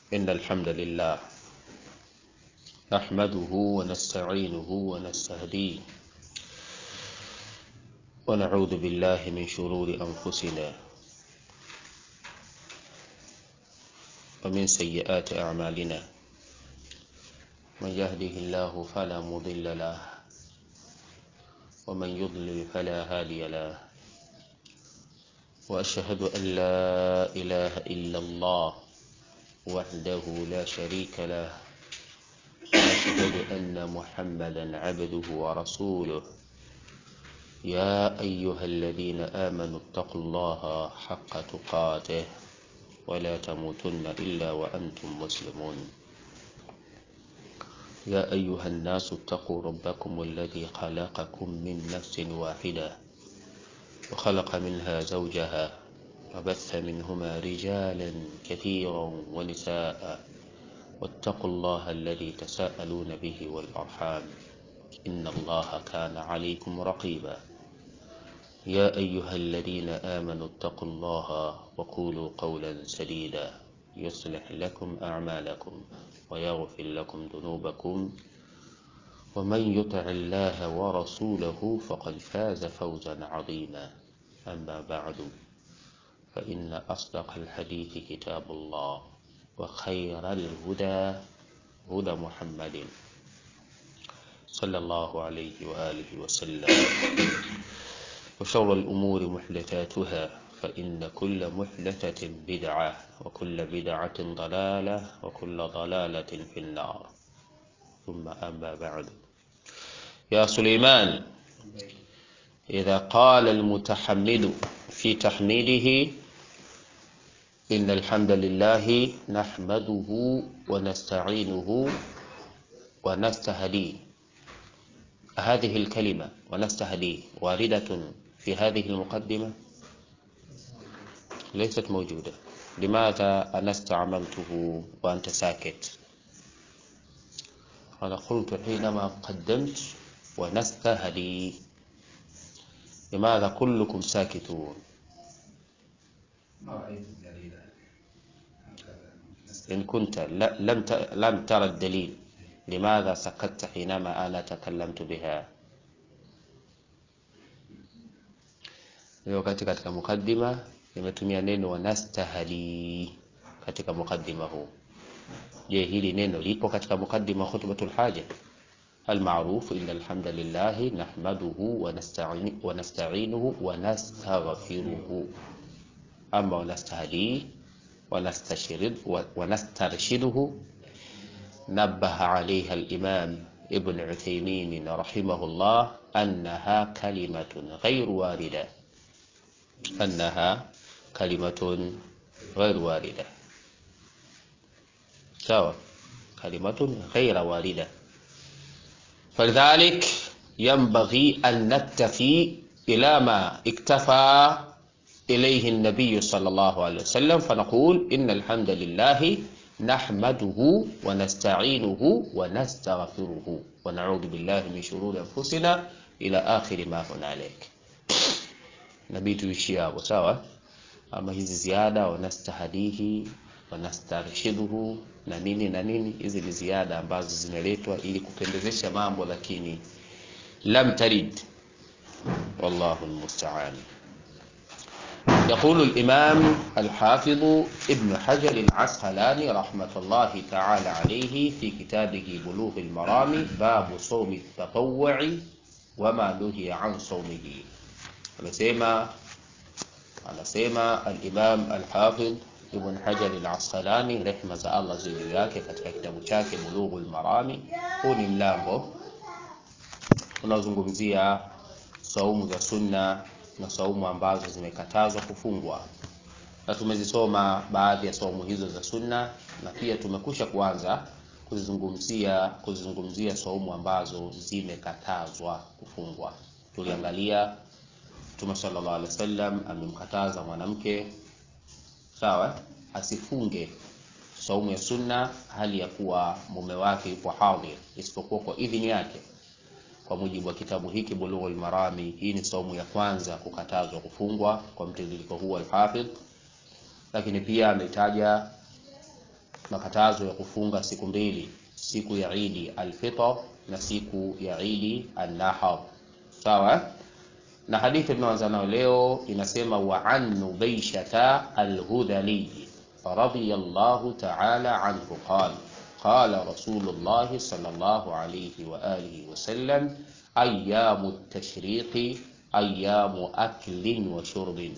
إن الحمد لله نحمده ونستعينه ونستهديه ونعوذ بالله من شرور أنفسنا ومن سيئات أعمالنا من يهده الله فلا مضل له ومن يضلل فلا هادي له وأشهد أن لا إله إلا الله وحده لا شريك له وأشهد أن محمدا عبده ورسوله يا أيها الذين آمنوا اتقوا الله حق تقاته ولا تموتن إلا وأنتم مسلمون يا أيها الناس اتقوا ربكم الذي خلقكم من نفس واحدة وخلق منها زوجها وبث منهما رجالا كثيرا ونساء واتقوا الله الذي تساءلون به والأرحام إن الله كان عليكم رقيبا يا أيها الذين آمنوا اتقوا الله وقولوا قولا سديدا يصلح لكم أعمالكم ويغفر لكم ذنوبكم ومن يطع الله ورسوله فقد فاز فوزا عظيما أما بعد فإن أصدق الحديث كتاب الله وخير الهدى هدى محمد صلى الله عليه وآله وسلم وشر الأمور محدثاتها فإن كل محدثة بدعة وكل بدعة ضلالة وكل ضلالة في النار ثم أما بعد يا سليمان إذا قال المتحمل في تحميده إن الحمد لله نحمده ونستعينه ونستهديه هذه الكلمة ونستهديه واردة في هذه المقدمة ليست موجودة لماذا أنا استعملته وأنت ساكت أنا قلت حينما قدمت ونستهدي لماذا كلكم ساكتون إن كنت لم لم ترى الدليل لماذا سكت حينما أنا تكلمت بها wakati katika mukaddima nimetumia neno wanastahali katika mukaddima huu je hili neno lipo katika mukaddima khutbatul haja المعروف إن الحمد لله نحمده ونستعين ونستعينه ونستغفره أما ونستهديه ونستشرد ونسترشده نبه عليها الإمام ابن عثيمين رحمه الله أنها كلمة غير واردة أنها كلمة غير واردة سواء كلمة غير واردة فلذلك ينبغي أن نكتفي إلى ما اكتفى إليه النبي صلى الله عليه وسلم فنقول إن الحمد لله نحمده ونستعينه ونستغفره ونعوذ بالله من شرور أنفسنا إلى آخر ما هنالك nabii tuishie hapo sawa ama hizi ziada wanastahadihi wanastarshiduhu na nini na nini hizi ni ziada ambazo zimeletwa ili kupendezesha mambo lakini lam tarid wallahu almusta'an يقول الإمام الحافظ ابن حجر العسقلاني رحمة الله تعالى عليه في كتابه بلوغ المرام باب صوم التطوع وما نهي عن صومه amesema anasema al-Imam al-Hafidh Ibn Hajar al-Asqalani rehma za Allah juu yake katika kitabu chake Bulughul Marami. Huu ni mlango unaozungumzia saumu za sunna na saumu ambazo zimekatazwa kufungwa, na tumezisoma baadhi ya saumu hizo za sunna, na pia tumekusha kuanza kuzizungumzia kuzizungumzia saumu ambazo zimekatazwa kufungwa. Tuliangalia Mtume sallallahu alaihi wasallam amemkataza mwanamke sawa, asifunge saumu ya sunna hali ya kuwa mume wake yupo hadhir, isipokuwa kwa idhini yake. Kwa mujibu wa kitabu hiki Bulughul Marami, hii ni saumu ya kwanza kukatazwa kufungwa kwa mtiririko huu al-Hafidh, lakini pia ametaja makatazo ya kufunga siku mbili siku ya idi alfitr na siku ya idi annahar sawa na hadithi tunaanza nayo leo inasema wa an nubaishata alhudali radiyallahu ta'ala anhu qala qala rasulullahi sallallahu alayhi wa alihi wa sallam ayyamu at-tashriqi ayyamu aklin wa shurbin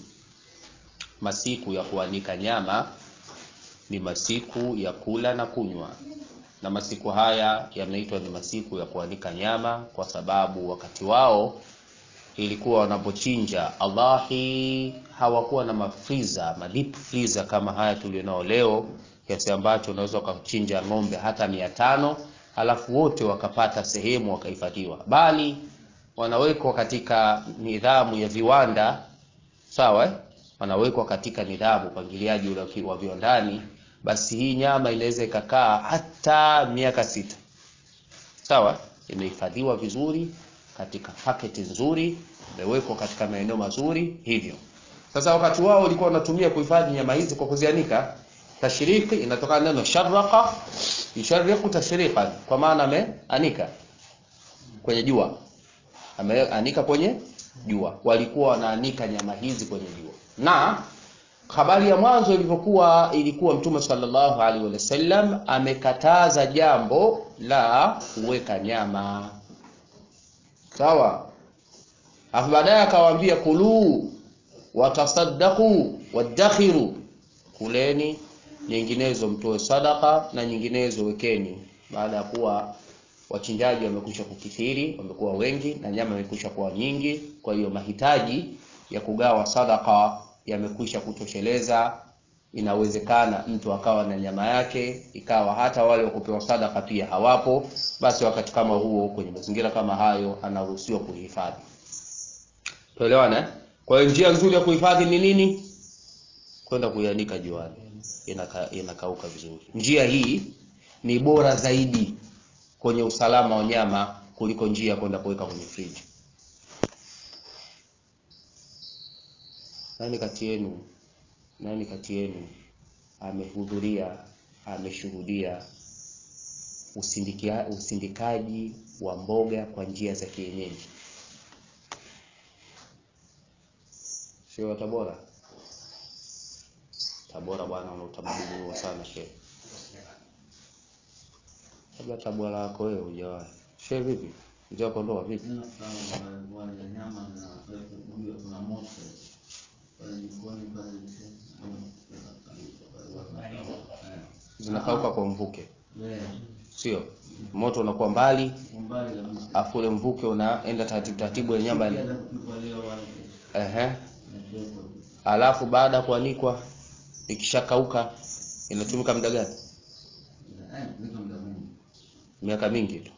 masiku ya kuanika nyama ni masiku ya kula na kunywa na masiku haya yameitwa ni masiku ya kuanika nyama kwa sababu wakati wao ilikuwa wanapochinja Allahi hawakuwa na mafriza madip freezer kama haya tulionao leo kiasi ambacho unaweza ukachinja ng'ombe hata mia tano alafu wote wakapata sehemu wakahifadhiwa bali wanawekwa katika nidhamu ya viwanda sawa eh? wanawekwa katika nidhamu upangiliaji ule wa viwandani basi hii nyama inaweza ikakaa hata miaka sita sawa imehifadhiwa vizuri katika paketi nzuri imewekwa katika maeneo mazuri hivyo sasa wakati wao walikuwa wanatumia kuhifadhi nyama hizi kwa kuzianika tashriki inatokana neno sharraqa yushariqu tashriqan kwa maana ameanika kwenye jua ameanika kwenye jua walikuwa wanaanika nyama hizi kwenye jua na habari ya mwanzo ilivyokuwa ilikuwa mtume sallallahu alaihi wasallam amekataza jambo la kuweka nyama sawa afu baadaye akawaambia kuluu watasaddaqu wadakhiru kuleni nyinginezo mtoe sadaka na nyinginezo wekeni baada ya kuwa wachinjaji wamekwisha kukithiri wamekuwa wengi na nyama imekwisha kuwa nyingi kwa hiyo mahitaji ya kugawa sadaka yamekwisha kutosheleza inawezekana mtu akawa na nyama yake ikawa hata wale wakupewa sadaka pia hawapo basi wakati kama huo kwenye mazingira kama hayo anaruhusiwa kuhifadhi tuelewana kwa hiyo njia nzuri ya kuhifadhi ni nini kwenda kuianika juani inaka, inakauka vizuri njia hii ni bora zaidi kwenye usalama wa nyama kuliko njia ya kwenda kuweka kwenye friji nani kati yenu nani kati yenu amehudhuria ameshuhudia usindikaji wa mboga kwa njia za kienyeji sio wa Tabora Tabora bwana una utamaduni huo sana shehe labda Tabora yako wewe hujawahi shehe vipi mzee wako ndoa vipi zinakauka kwa mvuke sio moto unakuwa mbali afu ule mvuke unaenda taratibu taratibu ya nyama ehe alafu baada ya kuanikwa ikishakauka inatumika muda gani miaka mingi tu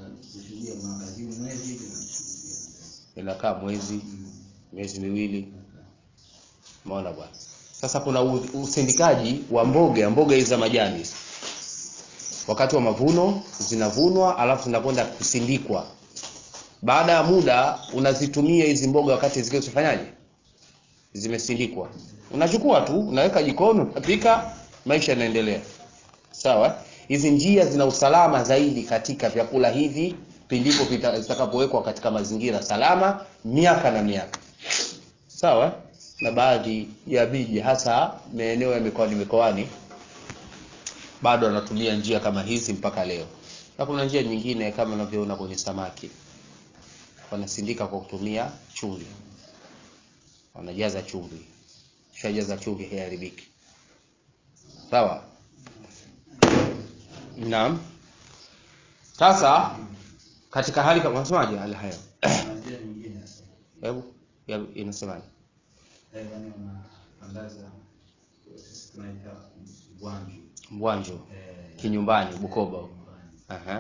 inakaa mwezi miezi miwili umeona bwana sasa kuna usindikaji wa mboga mboga hizi za majani hizi wakati wa mavuno zinavunwa alafu zinakwenda kusindikwa baada ya muda unazitumia hizi mboga wakati zikiwa zifanyaje zimesindikwa unachukua tu unaweka jikoni unapika maisha yanaendelea sawa hizi njia zina usalama zaidi katika vyakula hivi pindipo zitakapowekwa katika mazingira salama miaka na miaka sawa na baadhi ya miji hasa maeneo ya mikoani mikoani bado wanatumia njia kama hizi mpaka leo na kuna njia nyingine kama unavyoona kwenye samaki wanasindika kwa kutumia chumvi wanajaza chumvi shajaza chumvi haiharibiki sawa naam sasa katika hali kama unasemaje hali hayo hebu inasemaje mbwanjo kinyumbani bukoba Aha.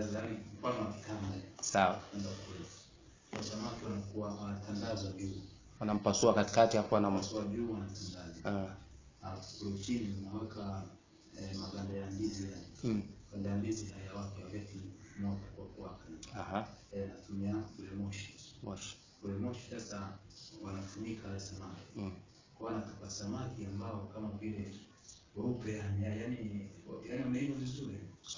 sawa samaki wanakuwa wanatandazwa juu wanampasua katikati hapo anam pasua juu wanatandazwa Ah, alafu kule chini unaweka eh, maganda ya ndizi yani mm. maganda ya ndizi hayawake wakati moto kwa kuwaka Aha. eh, natumia kule moshi Moshi. kule moshi sasa wanafunika wale samaki Mm. kwa wanatupa samaki ambao kama vile weupe yani yani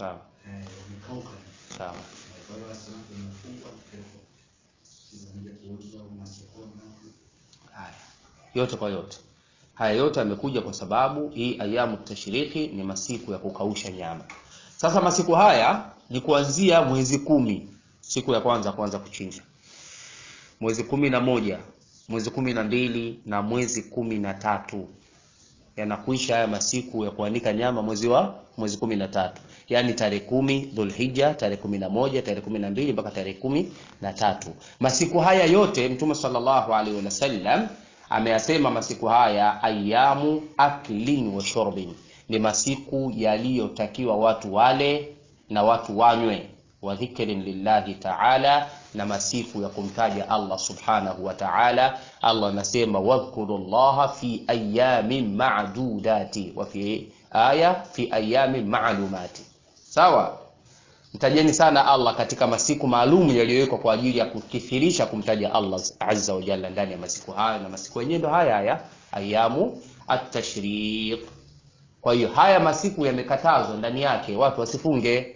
sawa eh, yamekauka. sawa Eh, Kwa hiyo samaki imefungwa pepo. Zinakuja kuuzwa masokoni. haya yote kwa yote haya yote yamekuja kwa sababu hii ayamu tashriki ni masiku ya kukausha nyama sasa masiku haya ni kuanzia mwezi kumi siku ya kwanza kwanza kuchinja mwezi kumi na moja mwezi kumi na mbili na mwezi kumi na tatu yanakuisha haya masiku ya kuanika nyama mwezi wa mwezi kumi na tatu yaani tarehe kumi dhulhija tarehe kumi na moja tarehe kumi na mbili mpaka tarehe kumi na tatu masiku haya yote mtume sallallahu alaihi wasallam ameyasema masiku haya ayamu aklin wa shurbin ni masiku yaliyotakiwa watu wale na watu wanywe wa dhikrin lillahi taala na masiku ya kumtaja allah subhanahu wa taala allah anasema wadhkuru llaha fi ayamin madudati wa fi aya fi ayamin malumati sawa mtajeni sana allah katika masiku maalum yaliyowekwa kwa ajili ya kukithirisha kumtaja allah azza wa jalla ndani ya masiku hayo na masiku yenyewe ndo haya haya ayamu atashriq kwa hiyo haya masiku yamekatazwa ndani yake watu wasifunge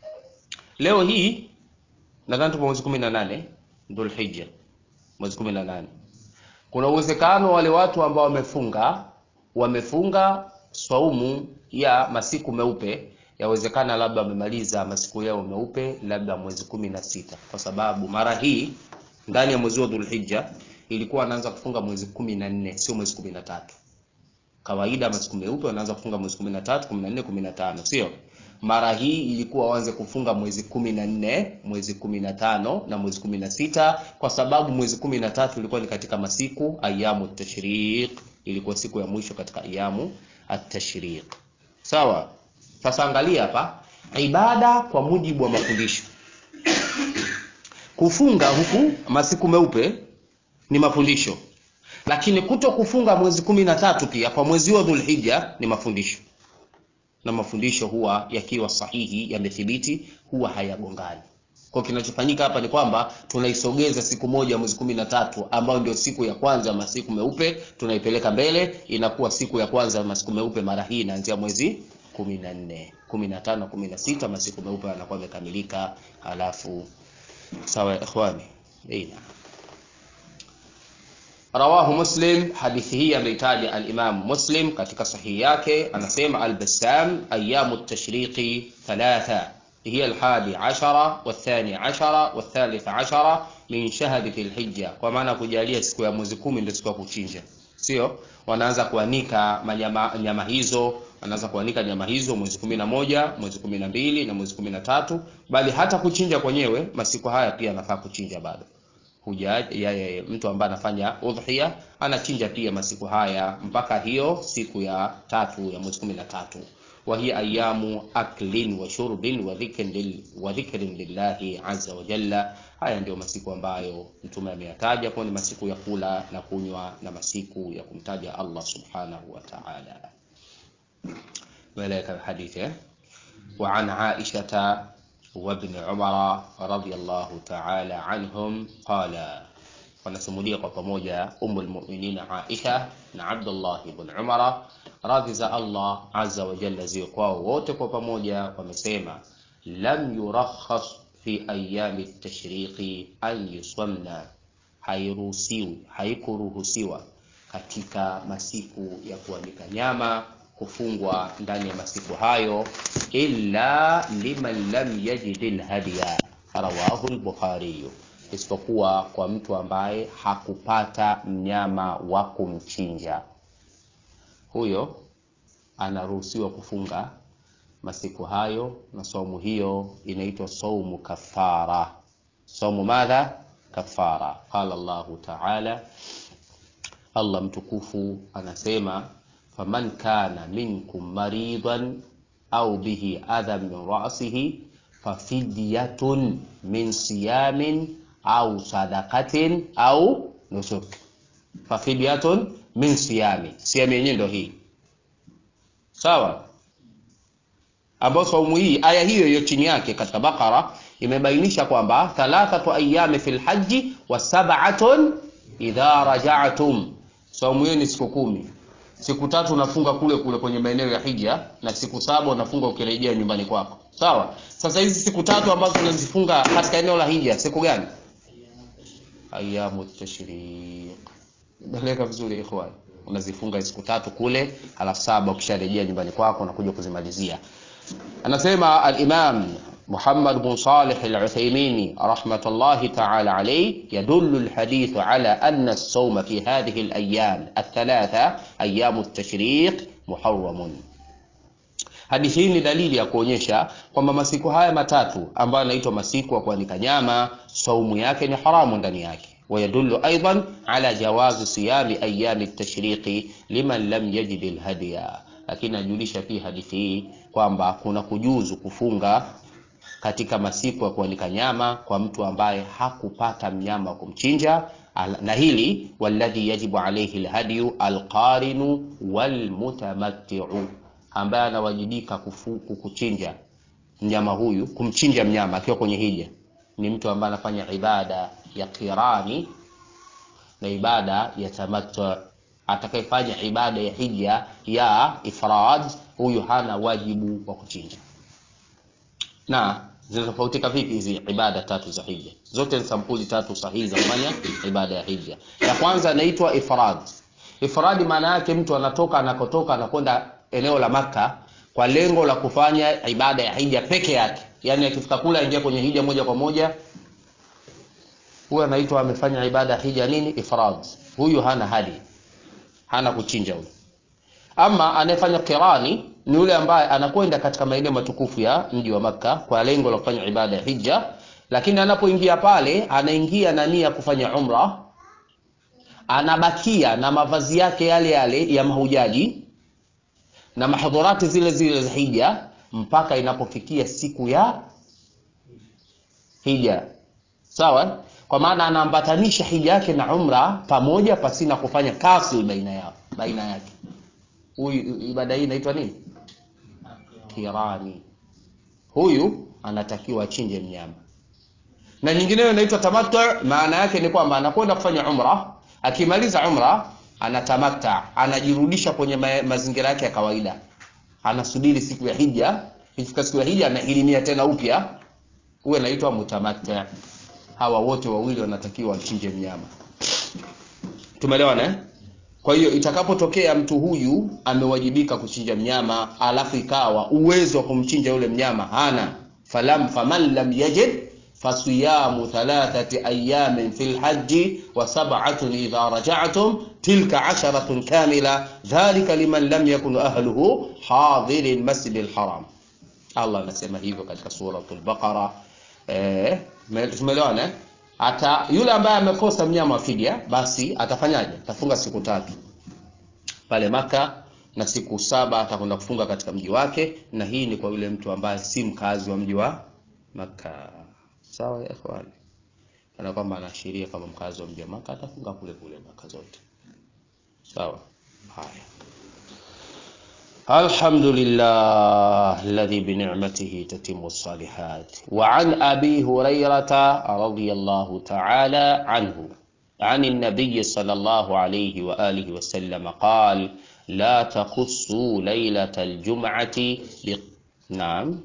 leo hii nadhani tupo mwezi kumi na nane dhulhija mwezi kumi na nane kuna uwezekano wale watu ambao wamefunga wamefunga swaumu ya masiku meupe yawezekana labda wamemaliza masiku yao meupe labda mwezi kumi na sita kwa sababu mara hii ndani ya mwezi wa dhulhija ilikuwa anaanza kufunga mwezi kumi na nne sio mwezi kumi na tatu kawaida masiku meupe wanaanza kufunga mwezi kumi na tatu kumi na nne kumi na tano sio mara hii ilikuwa waanze kufunga mwezi kumi na nne mwezi kumi na tano na mwezi kumi na sita kwa sababu mwezi kumi na tatu ilikuwa ni katika masiku ayamu tashriq ilikuwa siku ya mwisho katika ayamu atashriq sawa sasa angalia hapa ibada kwa mujibu wa mafundisho kufunga huku masiku meupe ni mafundisho lakini kuto kufunga mwezi kumi na tatu pia kwa mwezi wa dhulhija ni mafundisho na mafundisho huwa yakiwa sahihi yamethibiti huwa hayagongani kwa kinachofanyika hapa ni kwamba tunaisogeza siku moja mwezi kumi na tatu ambayo ndio siku ya kwanza ya masiku meupe tunaipeleka mbele inakuwa siku ya kwanza ya masiku meupe mara hii inaanzia mwezi kumi na nne kumi na tano kumi na sita masiku meupe yanakuwa yamekamilika halafu sawa ya ikhwani Eina. rawahu muslim hadithi hii ameitaja alimamu muslim katika sahihi yake anasema albassam ayamu tashriqi thalatha هي الحادي عشرة والثاني عشرة والثالث عشرة من شهر ذي الحجة kwa maana kujalia siku ya mwezi kumi ndio siku ya kuchinja sio wanaanza kuanika manyama, nyama hizo wanaanza kuanika nyama hizo mwezi kumi na moja mwezi kumi na mbili na mwezi kumi na tatu bali hata kuchinja kwenyewe masiku haya pia anafaa kuchinja bado huja ya, ya, mtu ambaye anafanya udhiya anachinja pia masiku haya mpaka hiyo siku ya tatu ya mwezi kumi na tatu وهي أيام أكل وشرب وذكر لل... وذكر لله عز وجل haya ndio masiku ambayo mtume ameyataja kuwa ni masiku ya kula na kunywa na masiku ya kumtaja Allah subhanahu wa ta'ala ولك الحديث وعن عائشة وابن عمر رضي الله تعالى عنهم قال wanasimulia kwa pamoja umu lmuminin aisha na abdullah ibn umara radhi za allah azza wa jalla ziwe kwao wote kwa pamoja wamesema lam yurakhas fi ayami tashriqi an yusamna hairuhusiwi haikuruhusiwa katika masiku ya kuanika nyama kufungwa ndani ya masiku hayo illa liman lam yajid lhadiya rawahu lbukhariyu isipokuwa kwa mtu ambaye hakupata mnyama wa kumchinja huyo anaruhusiwa kufunga masiku hayo na saumu hiyo inaitwa saumu kafara saumu madha kafara qala llahu taala allah mtukufu anasema faman kana minkum maridan au bihi adha min rasihi fafidyatun min siyamin au sadakatin au nusuk fafidyatun min siyami siyami yenyewe ndo hii sawa ambayo saumu hii aya hiyo hiyo chini yake katika bakara imebainisha kwamba thalathatu ayami fi lhaji wa sab'atun idha raja'tum saumu hiyo ni siku kumi siku tatu unafunga kule kule kwenye maeneo ya hija na siku saba unafunga ukirejea nyumbani kwako sawa sasa hizi siku tatu ambazo tunazifunga katika eneo la hija siku gani ayamu tashriq naeleka vizuri ikhwan unazifunga siku tatu kule alafu saba ukisharejea nyumbani kwako unakuja kuzimalizia anasema al-imam محمد بن صالح العثيمين رحمة الله تعالى عليه يدل الحديث على أن الصوم في هذه الأيام الثلاثة أيام التشريق محرم hadithi hii ni dalili ya kuonyesha kwamba masiku haya matatu ambayo yanaitwa masiku ya kuanika nyama saumu yake ni haramu ndani yake ويدل أيضا على جواز صيام أيام التشريق لمن لم يجد الهدي lakini najulisha pia hadithi hii kwamba kuna kujuzu kufunga katika masiku ya kuanika nyama kwa mtu ambaye hakupata mnyama wa kumchinja na hili walladhi yajibu alayhi alhadyu alqarinu walmutamattiu ambaye anawajibika kuchinja mnyama huyu kumchinja mnyama akiwa kwenye hija ni mtu ambaye anafanya ibada ya kirani na ibada ya tamattu atakayefanya ibada ya hija ya ifrad huyu hana wajibu wa kuchinja na zinatofautika vipi hizi ibada tatu za hija zote ni sampuli tatu sahihi za kufanya ibada ya hija ya kwanza inaitwa ifrad ifrad maana yake mtu anatoka anakotoka anakwenda eneo la maka kwa lengo la kufanya ibada ya hija peke yake yaani akifika kule aingia kwenye hija moja kwa moja huyu anaitwa amefanya ibada ya hija nini ifrad huyu hana hadi hana kuchinja huyu ama anayefanya kirani ni yule ambaye anakwenda katika maeneo matukufu ya mji wa Makka kwa lengo la kufanya ibada ya hija, lakini anapoingia pale anaingia na nia kufanya umra, anabakia na mavazi yake yale yale ya mahujaji na mahadharati zile zile za hija mpaka inapofikia siku ya hija. Sawa? Kwa maana anaambatanisha hija yake na umra pamoja pasina kufanya kasil baina yao baina yake. Huyu ibada hii inaitwa nini? kirani huyu anatakiwa achinje mnyama na nyingineyo inaitwa tamattu maana yake ni kwamba anakwenda kufanya umra akimaliza umra anatamatta anajirudisha kwenye ma mazingira yake ya kawaida anasubiri siku ya hija ikifika siku ya hija anahirimia tena upya huyo anaitwa mutamatta hawa wote wawili wanatakiwa wachinje mnyama tumeelewana eh? Kwa hiyo itakapotokea mtu huyu amewajibika kuchinja mnyama, alafu ikawa uwezo wa kumchinja yule mnyama hana, falam faman lam yajid fasiyamu thalathati ayamin fil hajji wa sab'atun idha raja'tum tilka asharatun kamila dhalika liman lam yakun ahluhu hadiri almasjid alharam. Allah anasema hivyo katika suratul Baqara. Eh, tumeelewana? Ata yule ambaye amekosa mnyama wa fidia basi atafanyaje? Atafunga siku tatu pale Maka na siku saba atakwenda kufunga katika mji wake, na hii ni kwa yule mtu ambaye si mkazi wa mji wa Maka. Sawa ya ikhwani, kana kwamba anaashiria kama mkazi wa mji wa Maka atafunga kule kule Maka zote. Sawa, haya. الحمد لله الذي بنعمته تتم الصالحات وعن أبي هريرة رضي الله تعالى عنه عن النبي صلى الله عليه وآله وسلم قال لا تخصوا ليلة الجمعة ب... نعم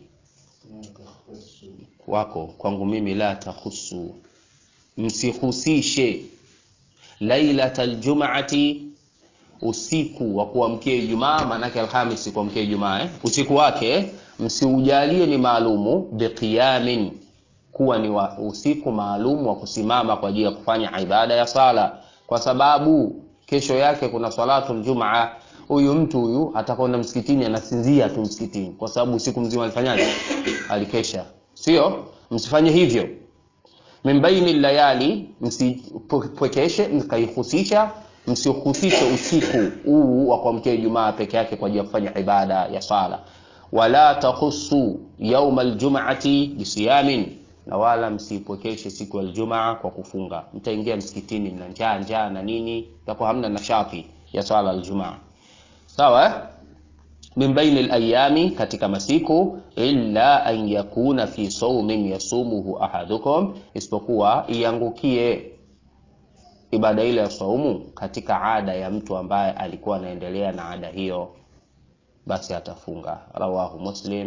wako kwangu mimi la takhusu msihusishe lailatal jum'ati usiku wa kuamkia Ijumaa, maanake Alhamisi kuamkia Ijumaa eh? usiku wake msiujalie ni maalumu biqiyamin, kuwa ni wa usiku maalumu wa kusimama kwa ajili ya kufanya ibada ya sala, kwa sababu kesho yake kuna salatu ljumaa. Huyu mtu huyu atakwenda msikitini, anasinzia tu msikitini, kwa sababu usiku mzima alifanyaje? Alikesha. Sio, msifanye hivyo. Min baini layali, msipwekeshe mkaihusisha msihusishe usiku huu wa kuamkia Ijumaa peke yake kwa ajili ya kufanya ibada ya sala. Wala takhusu yauma aljum'ati bisiyamin, na wala msipwekeshe siku ya Ijumaa kwa kufunga. Mtaingia msikitini mna njaa njaa na nini, takuwa hamna nashati ya sala aljumaa. Sawa min baini alayami, katika masiku, illa an yakuna fi sawmin yasumuhu ahadukum, isipokuwa iangukie ibada ile ya saumu katika ada ya mtu ambaye alikuwa anaendelea na ada hiyo, basi atafunga. Rawahu Muslim,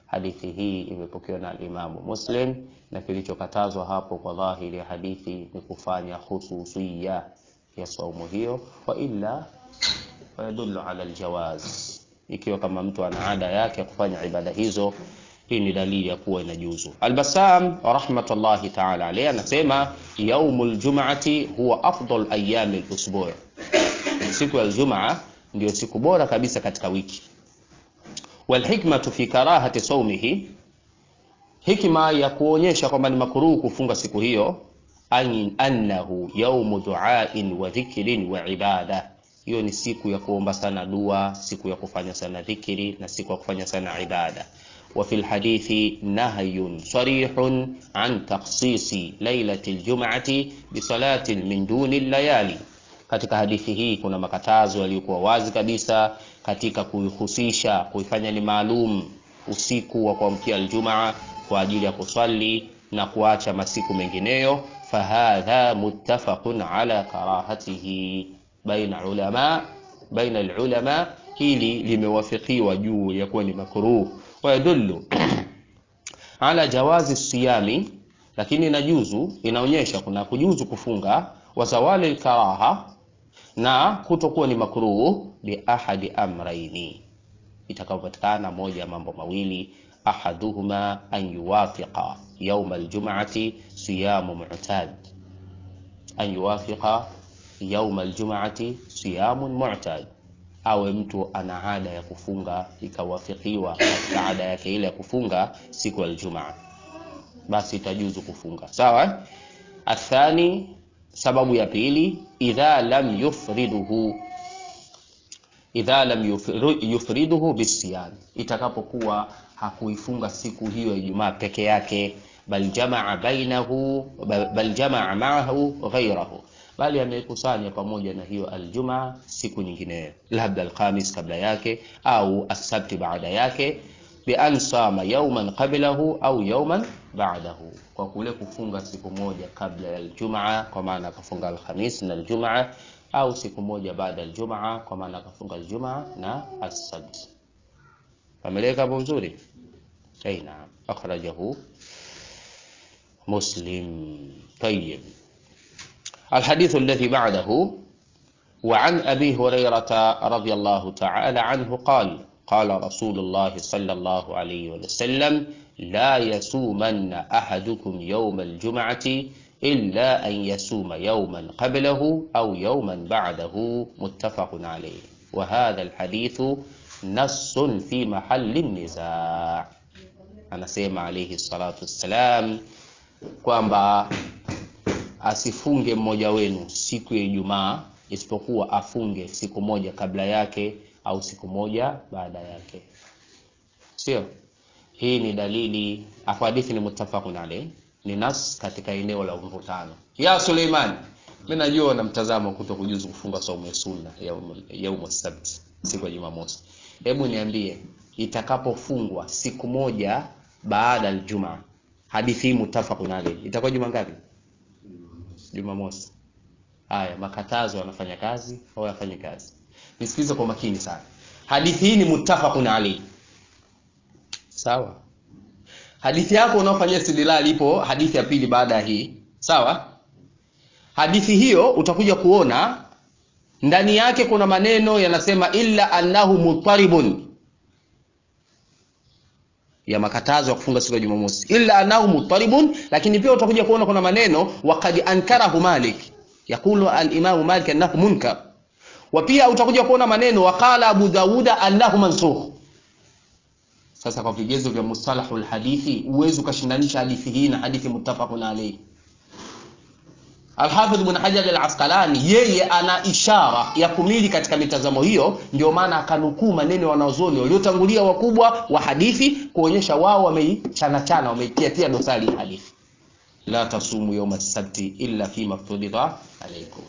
hadithi hii imepokewa na Imamu Muslim, na kilichokatazwa hapo kwa dhahiri ya hadithi ni kufanya khususiya ya saumu hiyo, wa illa fayadullu ala aljawaz, ikiwa kama mtu ana ada yake ya kufanya ibada hizo, hii ni dalili ya kuwa inajuzu. Albasam rahmatullahi ta'ala alayhi anasema yaumul jum'ati huwa afdal ayami al-usbu', siku ya Ijumaa ndio siku bora kabisa katika wiki. Walhikmatu fi karahati saumihi, hikma ya kuonyesha kwamba ni makruhu kufunga siku hiyo, an annahu yaumu duain wa dhikrin wa ibada, hiyo ni siku ya kuomba sana dua, siku ya kufanya sana dhikri na siku ya kufanya sana ibada. Wa fil hadithi nahyun sarihun an takhsisi lailati aljum'ati bi salatin min duni layali katika hadithi hii kuna makatazo yaliyokuwa wazi kabisa katika kuihusisha kuifanya ni maalum usiku wa kuamkia aljumaa kwa ajili ya kuswali na kuacha masiku mengineyo. Fahadha muttafaqun ala karahatihi baina ulama baina alulama, hili limewafikiwa juu ya kuwa ni makruh. Wayadullu ala jawazi siyami, lakini inajuzu, inaonyesha kuna kujuzu kufunga wa zawali alkaraha na kutokuwa ni makruh bi ahadi amraini, itakapopatikana moja ya mambo mawili, ahaduhuma an yuwafiqa yawm aljum'ati siyamu mu'tad, an yuwafiqa yawm aljum'ati siyamun mu'tad, awe mtu ana ada ya kufunga ikawafikiwa katika ada yake ile ya kufunga siku ya Ijumaa, basi itajuzu kufunga. Sawa. Athani Sababu ya pili, idha lam yufriduhu idha lam yufriduhu bisiyam, itakapokuwa hakuifunga siku hiyo ya Ijumaa peke yake, bal jamaa bainahu bal jamaa maahu ghairahu, bali amekusanya pamoja na hiyo aljumaa siku nyingineyo, labda alkhamis kabla yake au asabti baada yake, bi an sama yawman qablahu au yawman ba'dahu, kwa kule kufunga siku moja kabla ya aljumaa, kwa maana akafunga alhamis na aljumaa, au siku moja baada ya aljumaa, kwa maana akafunga aljumaa na asabt. Pameleka hapo vizuri? Aina akhrajahu Muslim. Tayyib, alhadithu alladhi ba'dahu wa an abi hurairata radiyallahu ta'ala anhu qala qala rasulullah sallallahu alayhi wa sallam la yasumanna ahadukum yawma aljum'ati illa an yasuma yawman qablahu aw yawman ba'dahu muttafaqun alayh wa hadha alhadithu nassun fi mahalli nizaa. Anasema alayhi salatu wassalam kwamba asifunge mmoja wenu siku ya Ijumaa isipokuwa afunge siku moja kabla yake au siku moja baada yake, sio? Hii ni dalili afu, hadithi ni muttafaqun alayh, ni nas katika eneo la mvutano. Ya Suleiman, mimi najua na mtazamo kuto kujuzu kufunga saumu ya sunna yaumu sabt, siku ya Jumamosi. Hebu niambie, itakapofungwa siku moja baada aljumaa, hadithi hii muttafaqun alayh, itakuwa juma ngapi? Jumamosi. Haya, makatazo yanafanya kazi au yafanye kazi? Nisikilize kwa makini sana. Hadithi hii ni muttafaqun alayh. Sawa, hadithi yako unaofanyia istidlal ipo hadithi ya pili baada ya hii. Sawa, hadithi hiyo utakuja kuona ndani yake kuna maneno yanasema illa annahu mutaribun, ya makatazo ya kufunga siku ya Jumamosi, illa annahu mutaribun. Lakini pia utakuja kuona kuna maneno waqad ankarahu Malik, yaqulu al-Imam Malik annahu munkar, wa pia utakuja kuona maneno waqala Abu Dawuda annahu mansukh. Sasa kwa vigezo vya mustalahul hadithi uwezi ukashindanisha hadithi hii na hadithi muttafaqun alayhi. Al-Hafidh Ibn Hajar al-Asqalani yeye ana ishara ya kumili katika mitazamo hiyo, ndio maana akanukuu maneno wanaozoni waliotangulia wakubwa wa hadithi kuonyesha wao wameichanachana, wameitiatia dosari ya hadithi. La tasumu yawma sabti illa fi mafturida alaykum.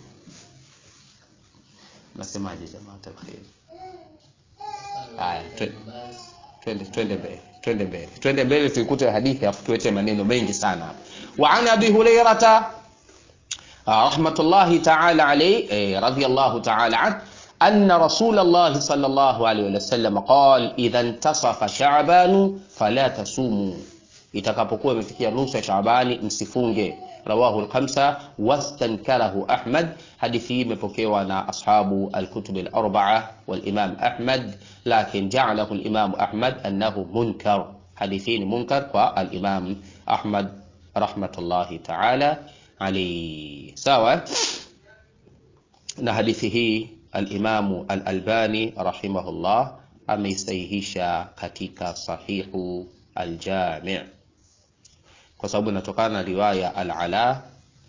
Nasemaje jamaa tabkhir? Haya, twende twende mbele twende mbele twende mbele tuikute hadithi afu tuwete maneno mengi sana hapa. Wa an Abi Hurairata rahmatullahi ta'ala alayhi radiyallahu ta'ala an أن رسول الله صلى الله عليه وسلم قال إذا انتصف شعبان فلا تصوموا itakapokuwa imefikia nusu ya Shaabani msifunge. Rawahu al-khamsa wastankarahu Ahmad. Hadithi hii imepokewa na ashabu al-kutub al-arba'a wal-Imam Ahmad, lakin ja'alahu al-Imam Ahmad annahu munkar. Hadithi hii ni munkar kwa al-Imam Ahmad rahmatullahi ta'ala alayhi. Sawa na hadithi hii al-Imamu al-Albani rahimahullah ameisahihisha katika sahihu al-Jami' kwa sababu inatokana na riwaya al-Ala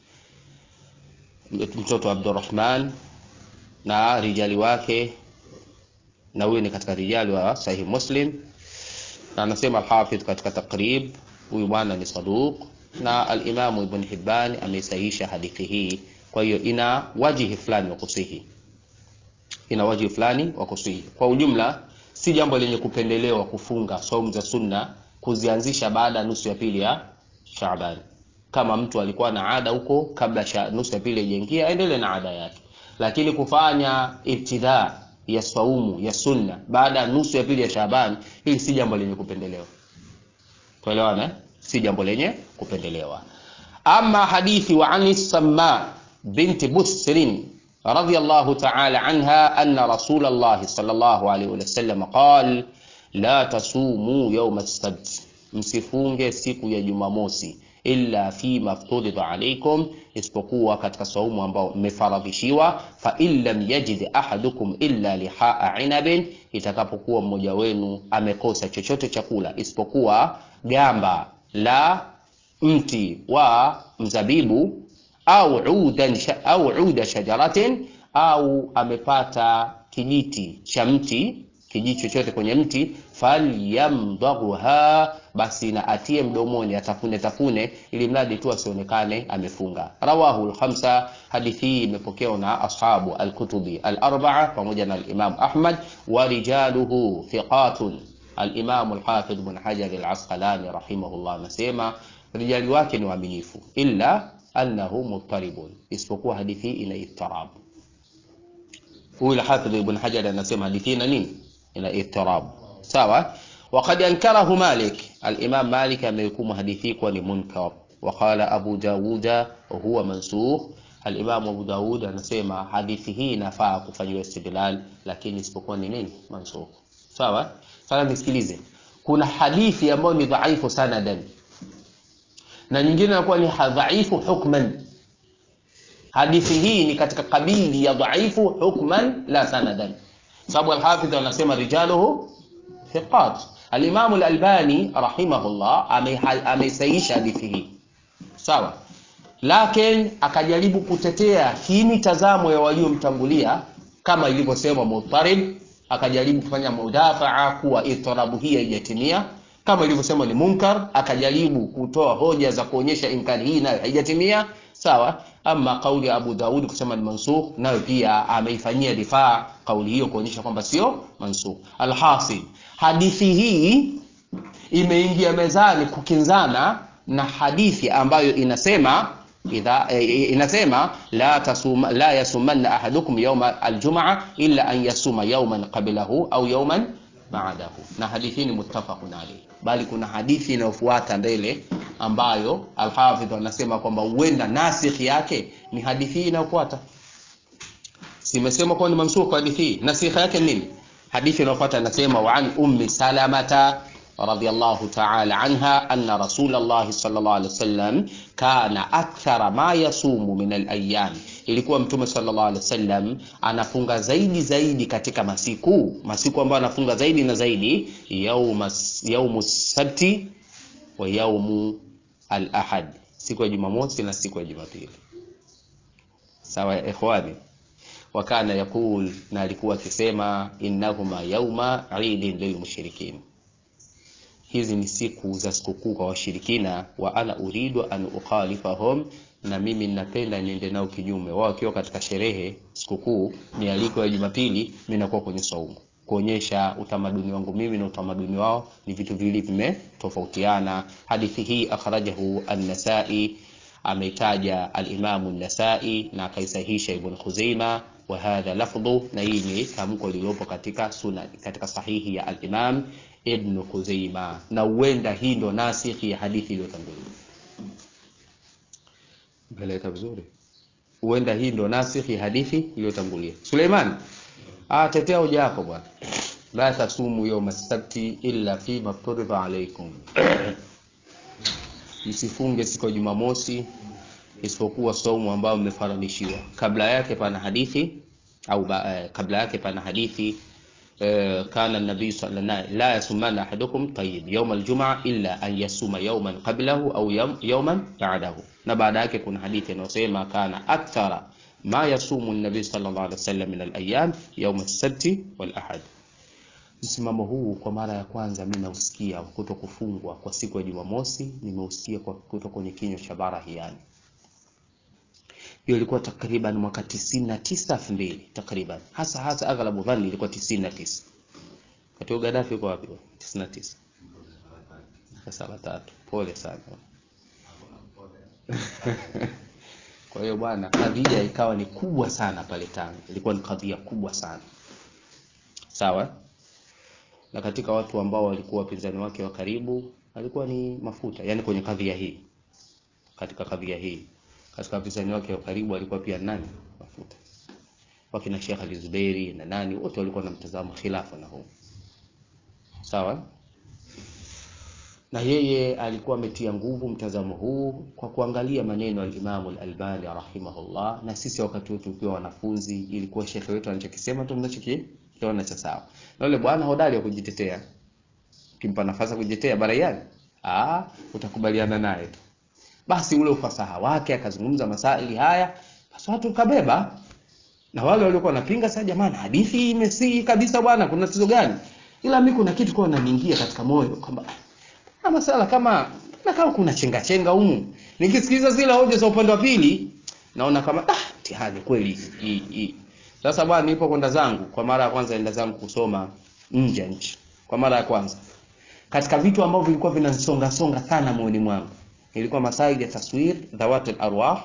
mtoto wa Abdurrahman na rijali wake, na huyu ni katika rijali wa Sahih Muslim, na anasema al-Hafidh katika Taqrib, huyu bwana ni saduq, na al-Imamu Ibn Hibban ameisahihisha hadithi hii. Kwa hiyo ina wajihi fulani wa kusihi, ina wajihi fulani wa kusihi. Kwa ujumla, si jambo lenye kupendelewa kufunga saumu za sunna kuzianzisha baada ya nusu ya pili ya Shaaban. Kama mtu alikuwa na ada huko kabla sha, nusu ya pili ijaingia, aendelee na ada yake, lakini kufanya ibtidaa ya saumu ya sunna baada ya nusu ya pili ya Shaaban, hili si jambo lenye kupendelewa. Tuelewana, si jambo lenye kupendelewa. Ama hadithi wa ani Samma binti Busrin radhiyallahu ta'ala anha anna Rasulullah sallallahu alayhi wa sallam qala la tasumu yawma as-sabt, msifunge siku ya Jumamosi illa fi mafturidha alaykum, isipokuwa katika saumu ambao mmefaradhishiwa. Fa in lam yajid ahadukum illa lihaa inabin, itakapokuwa mmoja wenu amekosa chochote chakula isipokuwa gamba la mti wa mzabibu au udan au uda shajaratin, au amepata kijiti cha mti kijiji chochote kwenye mti, falyamdaghuha, basi na atie mdomoni, atafune tafune, ili mradi tu asionekane amefunga. Rawahu al-khamsa, hadithi hii imepokewa na ashabu al-kutubi al-arba'a pamoja na al-Imam Ahmad, wa rijaluhu thiqatun. Al-Imam al-Hafidh Ibn Hajar al-Asqalani rahimahullah anasema rijali wake ni waaminifu, illa annahu muttaribun, isipokuwa hadithi hii ina ittirab. Huyu al-Hafidh Ibn Hajar anasema hadithi ina nini? ina ittirab sawa. Waqad ankarahu Malik, al-Imam Malik amehukumu hadithi kuwa ni munkar. Waqala Abu Dawud huwa mansukh. Al-Imam Abu Dawud anasema hadithi hii inafaa kufanyiwa istidlal, lakini isipokuwa ni nini? Mansukh. Sawa. Sasa nisikilize, kuna hadithi ambayo ni dhaifu sanadan na nyingine inakuwa ni dhaifu hukman. Hadithi hii ni katika kabili ya dhaifu hukman la sanadan sababu Alhafidh anasema rijaluhu thiqat. Alimamu Alalbani rahimahullah ameisaisha hadithi hii sawa, lakini akajaribu kutetea hii mitazamo ya waliomtangulia kama ilivyosema Mutarib, akajaribu kufanya mudafaa kuwa itirabu hii haijatimia, kama ilivyosema ni munkar, akajaribu kutoa hoja za kuonyesha inkari hii nayo haijatimia sawa. Ama kauli ya Abu Daud kusema ni mansukh, nayo pia ameifanyia difaa kauli hiyo kuonyesha kwamba sio mansukh. Alhasil, hadithi hii imeingia mezani kukinzana na hadithi ambayo inasema idha, eh, inasema la tasuma la yasumanna ahadukum yawma aljumaa illa an yasuma yawman qablahu au yawman ba'dahu, na hadithi ni muttafaqun alayhi, bali kuna hadithi inayofuata mbele ambayo Alhafidh anasema kwamba huenda nasikh yake ni hadithi inayofuata. Simesema kwa ni mansukh hadithi hii, nasikh yake nini? Hadithi inayofuata inasema wa an ummi salamata radhiyallahu ta'ala anha anna rasulullah sallallahu alaihi wasallam kana akthara ma yasumu min al-ayyam, ilikuwa mtume sallallahu alaihi wasallam anafunga zaidi zaidi katika masiku masiku ambayo anafunga zaidi na zaidi, yauma yaumu sabti wa yaumu al-ahad, siku ya Jumamosi na siku ya Jumapili. Sawa ya ikhwani, wa kana yakul, na alikuwa akisema innahuma yauma idin lilmushrikin hizi ni siku za sikukuu kwa washirikina. wa ana uridu an ukhalifahum, na mimi ninapenda niende nao kinyume. Wao wakiwa katika sherehe sikukuu, mialiko ya Jumapili, mimi nakuwa kwenye saumu, kuonyesha utamaduni wangu mimi na utamaduni wao ni vitu viwili vimetofautiana. Hadithi hii akhrajahu an-Nasai, ameitaja al-Imamu an-Nasai na akaisahisha Ibn Khuzaima wa hadha lafdhu, na hii ni tamko lililopo katika suna katika sahihi ya al-Imam Ibn Khuzaima, na huenda hii ndo nasikhi ya hadithi iliyotangulia. Mbeleka vizuri, huenda hii ndo nasikhi ya hadithi iliyotangulia. Suleiman, ah, tetea hoja yako bwana. La tasumu yawma sabti illa fi mafturidha alaykum, msifunge siku ya Jumamosi isipokuwa saumu ambayo mmefaramishiwa. Kabla yake pana hadithi au ba, eh, kabla yake pana hadithi eh, kana nabii sallallahu alayhi la yasumana ahadukum tayyib yawm aljumaa illa an yasuma yawman qablahu au yawm- yawman ba'dahu, na baada yake kuna hadithi inayosema kana akthara ma yasumu nabii sallallahu alayhi wasallam min alayam yawm as-sabti wal ahad. Msimamo huu kwa mara ya kwanza mimi nausikia kuto kufungwa kwa siku ya Jumamosi, nimeusikia kwa kutoka kwenye kinywa cha Barahiani hiyo ilikuwa takriban mwaka tisini na tisa elfu mbili takriban, hasa hasa aghlabu dhani ilikuwa tisini na tisa wakati huo Gaddafi yuko wapi? tisini na tisa saba tatu. Pole sana. Kwa hiyo bwana, kadhia ikawa ni kubwa sana pale Tanga, ilikuwa ni kadhia kubwa sana sawa. Na katika watu ambao walikuwa wapinzani wake wa karibu alikuwa ni Mafuta, yani kwenye kadhia hii, katika kadhia hii katika wapinzani wake wa karibu alikuwa pia nani? Mafuta. Wakina Sheikh Ali Zuberi na nani wote walikuwa na mtazamo khilafa na huu. Sawa? Na yeye alikuwa ametia nguvu mtazamo huu kwa kuangalia maneno ya Imam al-Albani rahimahullah, na sisi wakati wetu tukiwa wanafunzi ilikuwa shekhe wetu anachokisema tu mnachokiona cha sawa. Na yule bwana hodari wa kujitetea. Kimpa nafasi ya kujitetea baraiani, ah, utakubaliana naye tu basi ule ufasaha wake akazungumza masaili haya, basi watu kabeba, na wale waliokuwa wanapinga sasa, jamani, hadithi imesihi kabisa bwana, kuna tatizo gani? Ila mimi kuna kitu kwa naniingia katika moyo kwamba na masala kama na kama kuna chenga chenga humu, nikisikiliza zile hoja za upande wa pili naona kama ah, mtihani kweli hii hii. Sasa bwana, nipo kwenda zangu kwa mara ya kwanza, enda zangu kusoma nje ya nchi kwa mara ya kwanza, katika vitu ambavyo vilikuwa vinanisonga songa sana moyoni mwangu ilikuwa masail ya taswir dhawat al-arwah,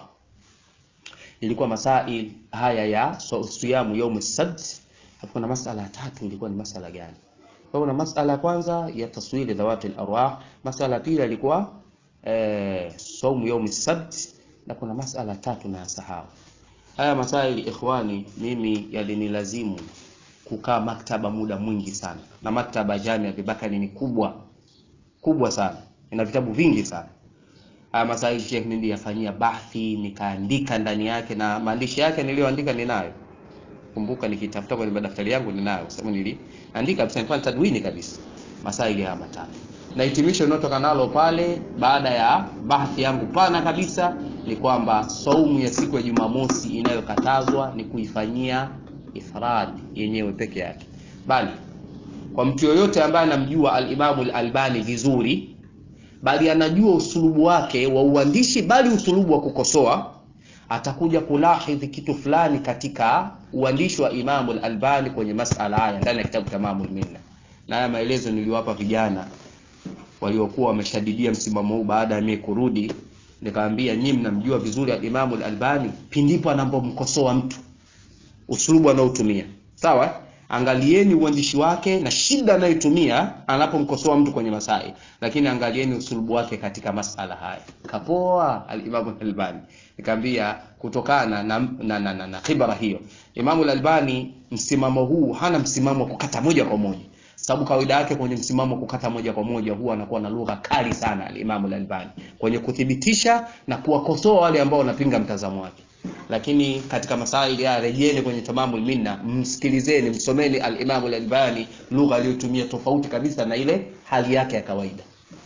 ilikuwa masail haya ya so, siyamu yaum as-sabt. Kuna masala ya tatu ilikuwa ni masala gani? Kwa kuna masala ya kwanza ya taswir dhawat al-arwah, masala pili ilikuwa eh, saumu yaum as-sabt, na kuna masala tatu na sahau. Haya masail ikhwani, mimi yalinilazimu kukaa maktaba muda mwingi sana, na maktaba Jamia Abubakari ni kubwa kubwa sana, ina vitabu vingi sana haya masaili Sheikh niliyafanyia bahthi nikaandika ndani yake, na maandishi yake niliyoandika ninayo. Kumbuka nikitafuta kwenye madaftari yangu ninayo, kwa sababu niliandika kabisa, nilikuwa tadwini kabisa masaili haya matatu, na hitimisho linalotoka nalo pale baada ya bahthi yangu pana kabisa ni kwamba saumu ya siku ya Jumamosi inayokatazwa ni kuifanyia ifrad yenyewe peke yake, bali kwa mtu yoyote ambaye anamjua al-Imamu al-Albani vizuri bali anajua usulubu wake wa uandishi, bali usulubu wa kukosoa, atakuja kulahidhi kitu fulani katika uandishi wa Imamu al-Albani kwenye masala haya ndani ya kitabu Tamamul Minna. Na haya maelezo niliwapa vijana waliokuwa wameshadidia msimamo huu baada ya mimi kurudi, nikaambia nyinyi mnamjua vizuri al-Imamu al-Albani pindipo anapomkosoa mtu, usulubu anaotumia sawa Angalieni uandishi wake na shida anayotumia anapomkosoa mtu kwenye masai, lakini angalieni usulubu wake katika masala haya. Kapoa al-Imam al-Albani. Nikamwambia kutokana na na, na, na, na khibra hiyo, Imam al-Albani msimamo huu hana msimamo wa kukata moja kwa moja, sababu kawaida yake kwenye msimamo wa kukata moja kwa moja huwa anakuwa na lugha kali sana al-Imam al-Albani kwenye kuthibitisha na kuwakosoa wale ambao wanapinga mtazamo wake lakini katika masaili ya rejeni kwenye Tamamul Minna, msikilizeni, msomeni al-Imam al-Albani, lugha aliyotumia tofauti kabisa na ile hali yake ya kawaida.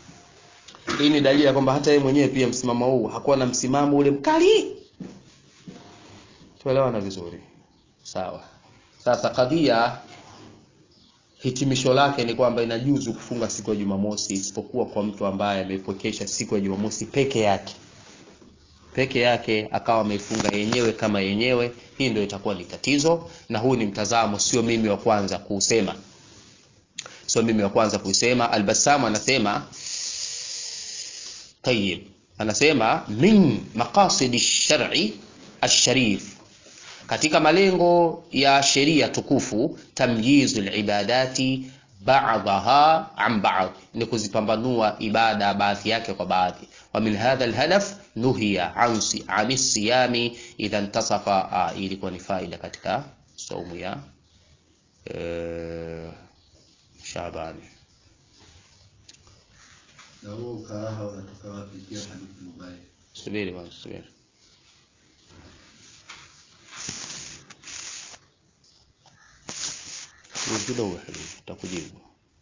Hii ni dalili ya kwamba hata yeye mwenyewe pia msimamo huu hakuwa na msimamo ule mkali. Tuelewana vizuri, sawa? Sasa kadhia hitimisho lake ni kwamba inajuzu kufunga siku ya Jumamosi isipokuwa kwa mtu ambaye amepokesha siku ya Jumamosi peke yake peke yake akawa ameifunga yenyewe kama yenyewe, hii ndio itakuwa ni tatizo. Na huu ni mtazamo, sio mimi wa kwanza kuusema, sio mimi wa kwanza kuusema. Albasamu anasema tayib, anasema min maqasidi shari alsharif katika malengo ya sheria tukufu tamyizul ibadati ba'daha an ba'd ni kuzipambanua ibada baadhi yake kwa baadhi wa min hadha alhadaf nuhiya an si- an siyami idha intasafa ah, hii ilikuwa ni faida katika saumu ya eh, Shabani Na huo ukaraha unatoka wapi? Pia hadithi mubaya. subiri bwana subiri Subiri kidogo habibi takujibu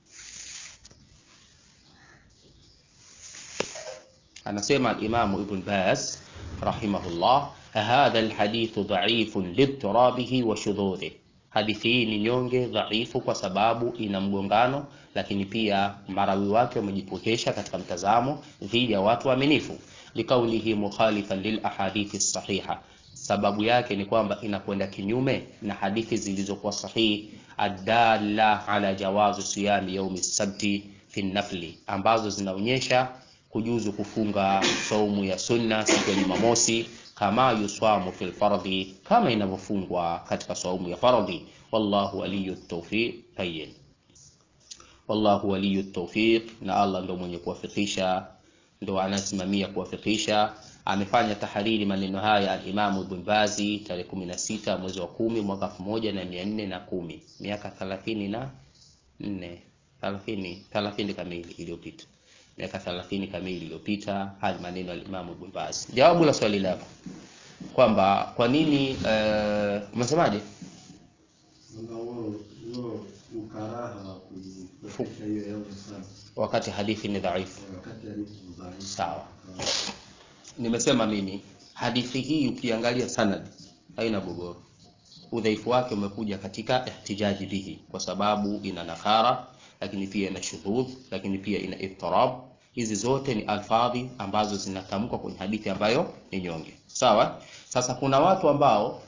anasema al-Imam Ibn Baz rahimahullah hadha alhadithu dha'ifun lidtirabihi wa shudhudhi hadithi hii ni nyonge dhaifu kwa sababu ina mgongano lakini pia marawi wake wamejipokesha katika mtazamo dhidi ya watu waaminifu likaulihi mukhalifan lil ahadithi sahiha sababu yake ni kwamba inakwenda kinyume na hadithi zilizokuwa sahihi adalla ala jawazi siyami yaumi sabti fi nafli ambazo zinaonyesha kujuzu kufunga saumu ya sunna siku ya Jumamosi kama yuswamu fil fardhi, kama inavyofungwa katika saumu ya fardhi. Wallahu waliyu tawfiq. Tayyib, wallahu waliyu tawfiq, na Allah ndo mwenye kuwafikisha, ndo anasimamia kuwafikisha. Amefanya tahariri maneno haya al-Imam Ibn Bazi tarehe 16 mwezi wa kumi mwaka 1410 miaka 30 na 4 30 30 kamili iliyopita miaka 30 kamili iliyopita. Haya maneno ya Imam Ibn Baz. Jawabu la swali lako kwamba kwa nini eh, umesemaje? Sasa huo huo ukaraha wa kuipokesha hiyo yao sana Wakati hadithi ni dhaifu. wakati hadithi mubaya. Sawa. Nimesema mimi hadithi hii ukiangalia sanad haina gogoro. Udhaifu wake umekuja katika ihtijaji bihi, kwa sababu ina nakara, lakini pia ina shudhudh, lakini pia ina ittirab. Hizi zote ni alfadhi ambazo zinatamkwa kwenye hadithi ambayo ni nyonge. Sawa. Sasa kuna watu ambao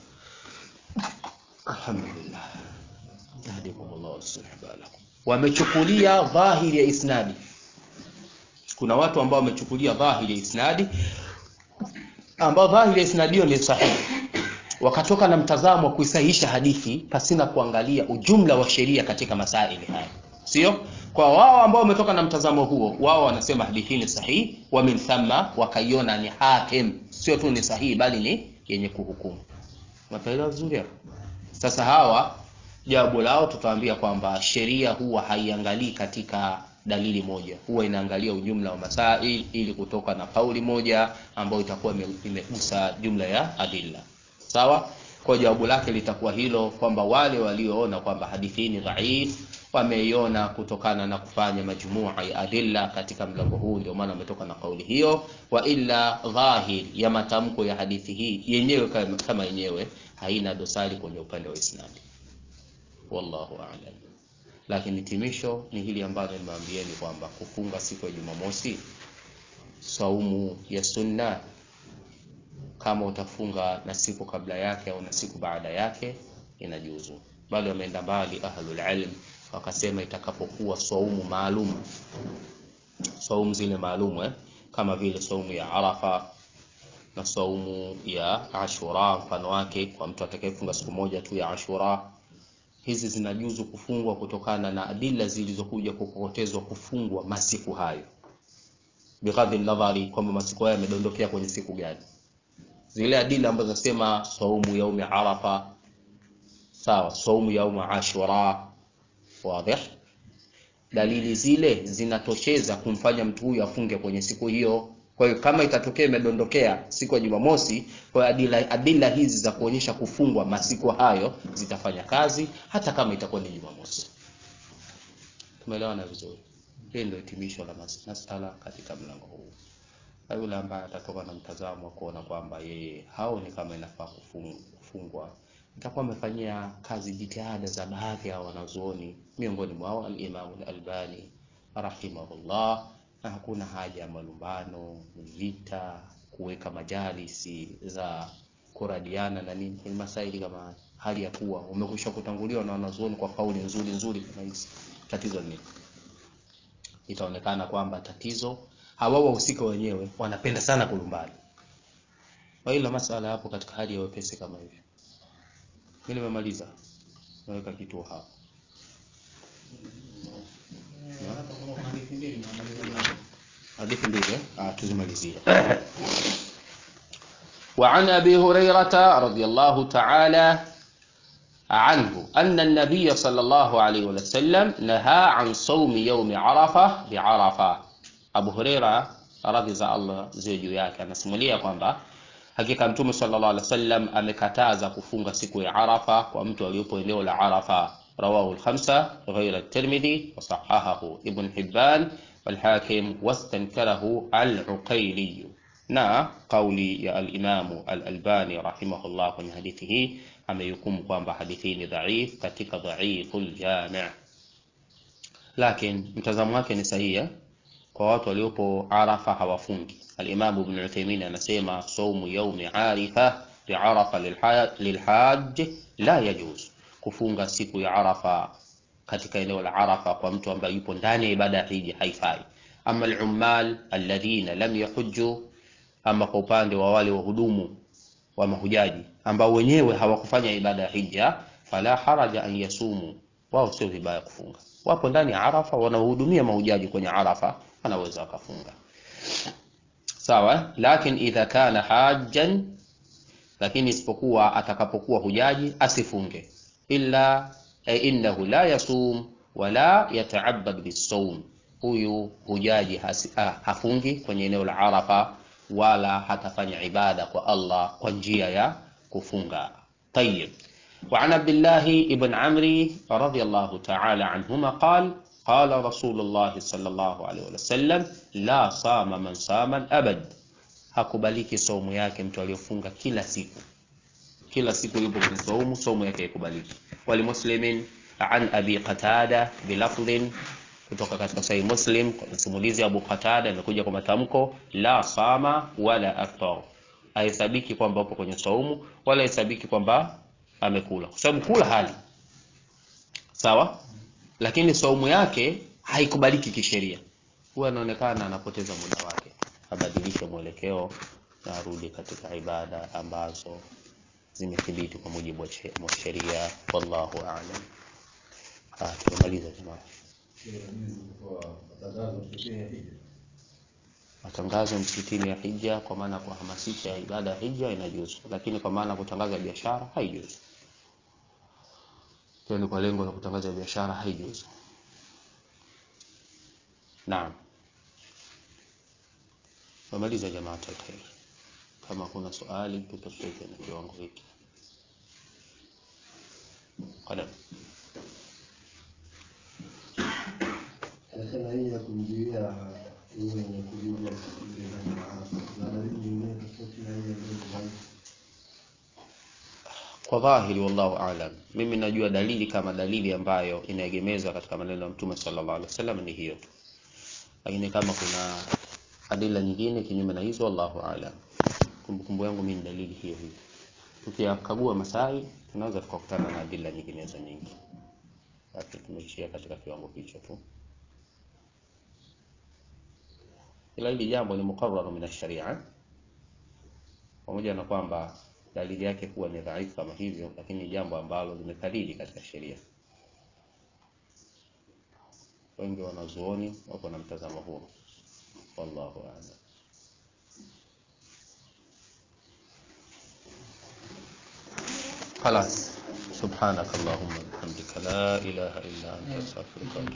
alhamdulillah yahdikumullah subhanahu wamechukulia dhahiri ya isnadi kuna watu ambao wamechukulia dhahiri ya isnadi ambao dhahiri ya isnadi hiyo ni sahihi wakatoka na mtazamo wa kuisahihisha hadithi pasina kuangalia ujumla wa sheria katika masaili haya sio kwa wao ambao wametoka na mtazamo huo wao wanasema hadithi hii ni sahihi wa min thamma wakaiona ni hakim sio tu ni sahihi bali ni yenye kuhukumu unaelewa vizuri hapo sasa hawa jawabu lao tutawaambia kwamba sheria huwa haiangalii katika dalili moja, huwa inaangalia ujumla wa masail ili kutoka na kauli moja ambayo itakuwa ime- imegusa jumla ya adilla. Sawa? Kwa jawabu lake litakuwa hilo kwamba wale walioona kwamba hadithi hii ni dhaif wameiona kutokana na kufanya majumua ya adilla katika mlango huu, ndio maana wametoka na kauli hiyo. Wa illa dhahir ya matamko ya hadithi hii yenyewe kama kama yenyewe haina dosari kwenye upande wa isnadi. Wallahu a'lam. Lakini hitimisho ni hili ambalo nimeambieni kwamba kufunga siku ya Jumamosi, saumu ya sunna, kama utafunga na siku kabla yake au na siku baada yake inajuzu. Bali wameenda mbali ahlul ilm wakasema itakapokuwa saumu maalum, saumu zile maalum eh, kama vile saumu ya Arafa na saumu ya Ashura, mfano wake kwa mtu atakayefunga siku moja tu ya Ashura hizi zinajuzu kufungwa kutokana na adila zilizokuja kupotezwa kufungwa masiku hayo, bighadhi nadhari kwamba masiku hayo yamedondokea kwenye siku gani. Zile adila ambazo zinasema saumu yaumi Arafa, sawa, saumu yaumi Ashura, wadih, dalili zile zinatosheza kumfanya mtu huyu afunge kwenye siku hiyo. Kwa hiyo kama itatokea imedondokea siku ya Jumamosi, kwa hiyo adila, adila hizi za kuonyesha kufungwa masiku hayo zitafanya kazi hata kama itakuwa ni Jumamosi. Tumeelewana vizuri? Hili ndio hitimisho la mas- masala katika mlango huu. Na yule ambaye atatoka na mtazamo wa kuona kwamba yeye haoni kama inafaa kufung- kufungwa, itakuwa amefanyia kazi jitihada za baadhi ya wanazuoni, miongoni mwao al-Imam al-Albani rahimahullah, na hakuna haja ya malumbano, vita, kuweka majalisi za kuradiana na nini kwenye masaili kama haya, hali ya kuwa umekwisha kutanguliwa na wanazuoni kwa kauli nzuri nzuri kama hizi. Tatizo ni nini? itaonekana kwamba tatizo hawa wahusika wenyewe wanapenda sana kulumbana. Kwa hilo masala hapo katika hali ya wepesi kama hivyo. Mimi nimemaliza. Naweka kituo hapa. Hadithi mbili eh? Ah, tuzimalizie. وعن أبي هريرة رضي الله تعالى عنه أن النبي صلى الله عليه وسلم نهى عن صوم يوم عرفة بعرفة Abu Huraira radhi za Allah ziwe juu yake anasimulia kwamba hakika Mtume sallallahu alaihi wasallam amekataza kufunga siku ya Arafa kwa mtu aliyopo eneo la Arafa. Rawahu al-khamsa ghayra at-Tirmidhi wa sahahahu Ibn Hibban wal Hakim wastankarahu al-Uqayli. Na kauli ya al-Imamu al-Albani rahimahullah kwenye hadithi hii amehukumu kwamba hadithi hii ni dhaif katika dhaiful jami', lakini mtazamo wake ni sahihi eh? kwa watu waliopo Arafa hawafungi. Al-Imam Ibn Uthaymeen anasema saumu yaumi arifa biarafa lilhaj la yajuz, kufunga siku ya Arafa katika eneo la Arafa kwa mtu ambaye yupo ndani ya ibada ya hija haifai. Ama al-ummal alladhina lam yahujju, ama kwa upande wa wale wahudumu wa mahujaji ambao wenyewe hawakufanya ibada ya hija, fala haraja an yasumu, wao sio vibaya kufunga. Wapo ndani ya Arafa wanahudumia mahujaji kwenye Arafa anaweza akafunga sawa, lakin idha kana hajjan, lakini isipokuwa atakapokuwa hujaji asifunge, illa e, innahu la yasum wala yata'abbad bisawm, huyu hujaji hasi, ah, hafungi kwenye eneo la Arafa wala hatafanya ibada kwa Allah kwa njia ya kufunga. Tayyib. وعن عبد الله بن عمرو رضي الله تعالى عنهما قال قال رسول الله صلى الله عليه وسلم la sama man sama abad, hakubaliki saumu yake mtu aliyofunga kila siku, kila siku yupo kwenye saumu, saumu yake haikubaliki. Wali muslimin an abi qatada bilafdhin, kutoka katika sahih Muslim kwa simulizi Abu Qatada imekuja kwa matamko la sama wala aftar, haisabiki kwamba upo kwenye saumu wala haisabiki kwamba amekula, kwa sababu kula hali sawa lakini saumu yake haikubaliki kisheria. Huwa anaonekana anapoteza muda wake, abadilishe mwelekeo na arudi katika ibada ambazo zimethibiti kwa mujibu wa sheria. Wallahu a'lam. Ah, tumemaliza jamaa. Matangazo msikitini ya hija, kwa maana kuhamasisha ibada ya hija inajuzu, lakini kwa maana kutangaza biashara haijuzu. Hiyo ni kwa lengo la kutangaza biashara haijuzu. Naam, wamaliza jamaa alkhair. Kama kuna swali tutafute na kiwango hiki. Qalam. Anasema hii ya kumzuia huyo mwenye kujulia ile ndani ya Arafa. Na dalili nyingine tofauti na ile ndio Kwa dhahiri, wallahu aalam, mimi najua dalili kama dalili ambayo inaegemezwa katika maneno ya Mtume sallallahu alaihi wasallam ni hiyo tu, lakini kama kuna adila nyingine kinyume na hizo, wallahu aalam. Kumbukumbu yangu mimi ni dalili hiyo hiyo. Tukiyakagua masai tunaweza tukakutana na adila nyinginezo nyingi, lakini tumeishia katika kiwango hicho tu, ila hili jambo ni muqarrar min ash-sharia, pamoja na kwamba dalili yake kuwa ni dhaifu kama hivyo, lakini ni jambo ambalo limekariri katika sheria. Wengi wanazuoni wako na mtazamo huo, wallahu a'lam. خلاص سبحانك اللهم وبحمدك لا إله إلا أنت أستغفرك